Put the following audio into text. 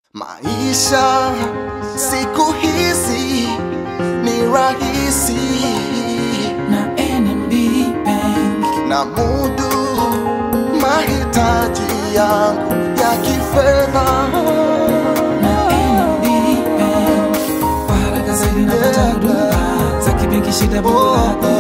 Maisha siku hizi ni rahisi na NMB Bank. na mudu mahitaji yangu ya kifedha. na NMB Bank. Kwa haraka zaidi napata huduma za kibenki shida bora